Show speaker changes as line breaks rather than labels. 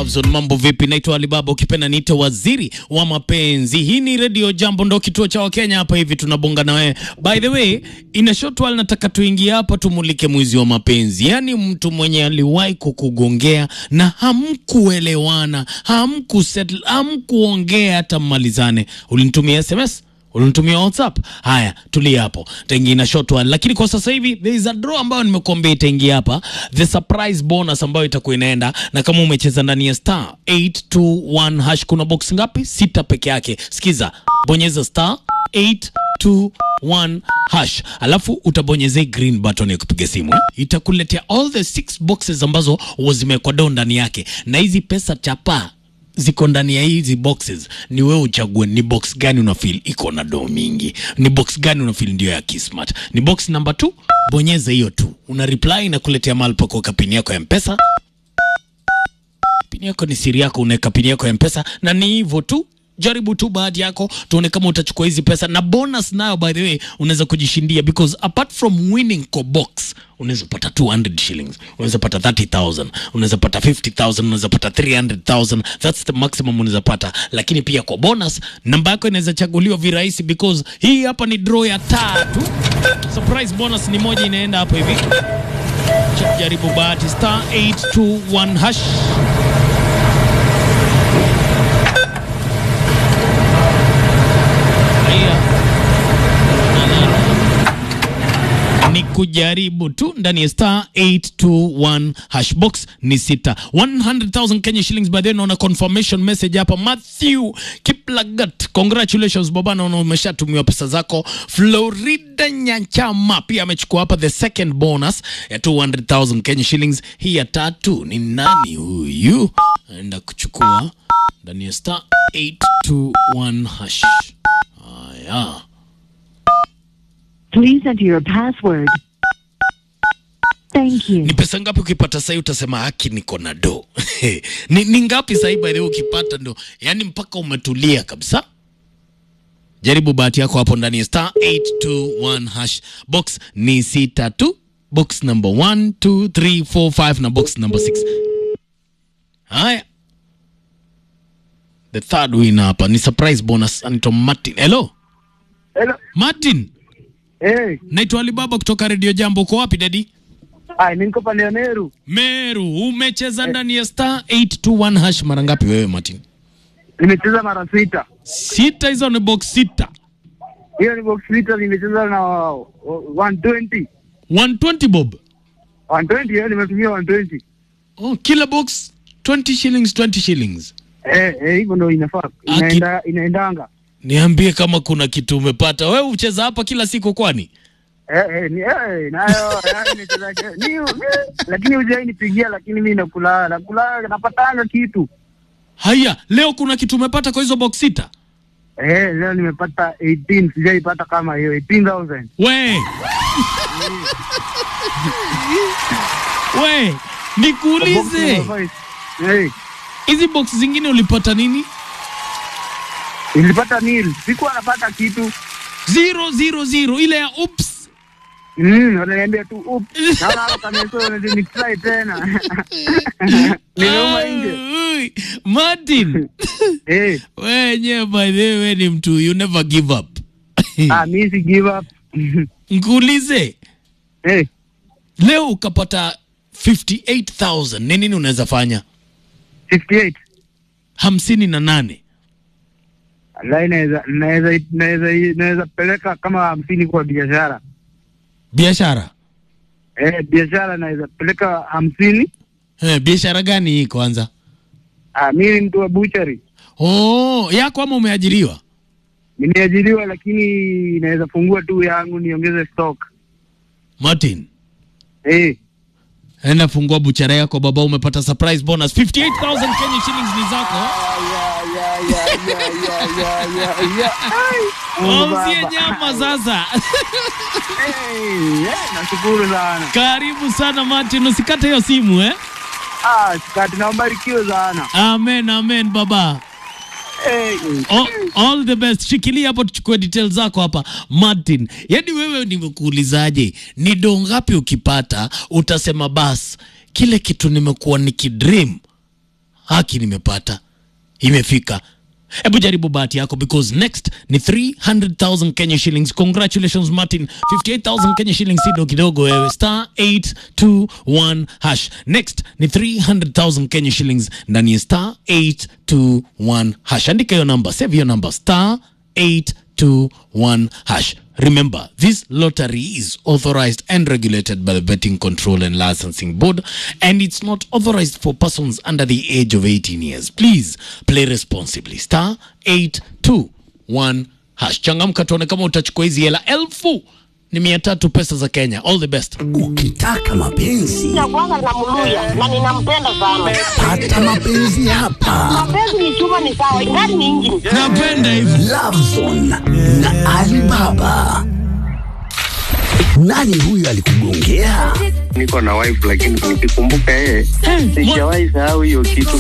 Love Zone. Mambo vipi? Naitwa Alibaba, ukipenda niite waziri wa mapenzi. Hii ni Radio Jambo, ndo kituo cha Wakenya hapa hivi, tunabonga na wewe. By the way, in a short while nataka tuingie hapa tumulike mwizi wa mapenzi, yaani mtu mwenye aliwahi kukugongea na hamkuelewana, hamkusettle, hamkuongea hata mmalizane. Ulinitumia SMS ulinitumia WhatsApp. Haya, tulia hapo, taingia na short one, lakini kwa sasa hivi there is a draw ambayo nimekuambia itaingia hapa, the surprise bonus ambayo itakuwa inaenda, na kama umecheza ndani ya star 821 hash, kuna box ngapi? Sita peke yake. Sikiza, bonyeza star 821 hash, alafu utabonyeza green button ya kupiga simu, itakuletea all the six boxes ambazo zimewekwa do ndani yake, na hizi pesa chapa ziko ndani ya hizi boxes, ni wewe uchague ni box gani una feel iko na do mingi, ni box gani una feel ndio ya Kismart. Ni box number 2, bonyeza hiyo tu, una reply na kuletea mahali pa kuweka pini yako ya Mpesa. Pini yako ni siri yako, unaweka pini yako ya Mpesa na ni hivyo tu. Jaribu tu bahati yako, tuone kama utachukua hizi pesa na bonus nayo, by the way, unaweza kujishindia because apart from winning kwa box unaweza pata 200 shillings, unaweza pata 30000, unaweza pata 50000, unaweza pata 300000. That's the maximum unaweza pata, lakini pia kwa bonus namba yako inaweza chaguliwa virahisi because hii hapa ni draw ya tatu. Surprise bonus ni moja inaenda hapo hivi. Cha- Jaribu bahati star 821 hash. Haya. ni kujaribu tu ndani ya star 821 hashbox ni sita 100,000 Kenya shillings by then naona confirmation message hapa Matthew Kiplagat congratulations baba naona umeshatumiwa pesa zako Florida Nyachama pia amechukua hapa the second bonus ya 200,000 Kenya shillings hii ya tatu ni nani huyu anaenda kuchukua ndani ya star 821 hash haya
Please enter your password. Thank you.
ni pesa ngapi ukipata sahii utasema haki niko na do ni, ni ngapi sahii by the way ukipata ndo yani mpaka umetulia kabisa jaribu bahati yako hapo ndani ya star 821 hash box ni sita tu box number 1 2 3 4 5 na box number 6 haya the third winner hapa ni surprise bonus anaitwa martin hello
Hello.
martin
Eh,
naitwa alibaba kutoka redio jambo uko wapi dadi
ai mimi niko pale Meru.
Meru, umecheza ndani ya star 821 hash mara ngapi wewe Martin?
Nimecheza mara sita.
Sita, hizo ni box sita.
Hiyo ni box sita nimecheza na uh, 120.
120 bob.
120 hiyo nimetumia 120.
Oh, kila box 20 shillings 20 shillings.
Eh, eh hivyo ndio inafaa.
Aki-
Inaenda inaendanga.
Niambie kama kuna kitu umepata. Wewe ucheza hapa kila siku kwani?
Eh, eh, ni eh nayo yaani nimecheza ni eh, lakini hujai nipigia lakini mimi nakula nakula napatanga kitu.
Haya, leo kuna kitu umepata kwa hizo box sita?
Eh, leo nimepata 18, sijaipata kama hiyo 18000.
We. We, nikuulize.
Eh,
Hizi box zingine ulipata nini?
nilipata nil. Sikuwa napata kitu.
000 ile ya oops.
Mm, wananiambia tu up. Naona hapo kameso ni try tena. Nimeuma nje.
Ai, Martin.
Eh,
wenye by the way ni mtu you never give up
ah mimi si give up.
nkuulize
Eh,
leo ukapata 58000 ni nini unaweza fanya
58.
hamsini na nane
Allah inaweza naweza naweza naweza peleka kama hamsini kwa biashara.
biashara
Eh, biashara naweza peleka hamsini.
eh, biashara gani hii kwanza
Ah, mimi ni mtu wa butchery.
oh, yako ama umeajiriwa
Nimeajiriwa lakini naweza fungua tu yangu niongeze stock.
martin
Eh,
enda fungua buchara yako baba umepata surprise bonus 58000 kenya shillings ni zako
ya ya ya ya ya ya ya. Mungu
wauzie
Baba.
nyama sasa
Eh, eh, nashukuru sana.
karibu sana martin usikate hiyo simu eh?
Ah, sikati na ubarikiwe sana.
amen amen baba
Eh,
all, all the best shikilia hapo tuchukue details zako hapa martin yaani wewe nimekuulizaje ni doo ngapi ukipata utasema bas kile kitu nimekuwa nikidream haki nimepata imefika hebu jaribu bahati yako because next ni 300000 kenya shillings congratulations martin 58000 kenya shillings sido kidogo wewe star 821 hash next ni 300000 kenya shillings ndani ya star 821 hash andika hiyo namba save hiyo namba star 821 hash Remember, this lottery is authorized and regulated by the Betting Control and Licensing Board, and it's not authorized for persons under the age of 18 years. Please play responsibly. Star 821 hash. Changamka tuone kama utachukua hizi hela elfu ni mia tatu pesa za Kenya. All the best.
Ukitaka mapenzi
Nakuanga na mluya na ninampenda sana.
pata mapenzi hapa.
Mapenzi ni chuma ni sawa, ingani ni injini.
Napenda hivi.
Lovezone na Alibaba. Nani huyu alikugongea?
niko na wife lakini nikikumbuka yeye sijawahi sahau hiyo kitu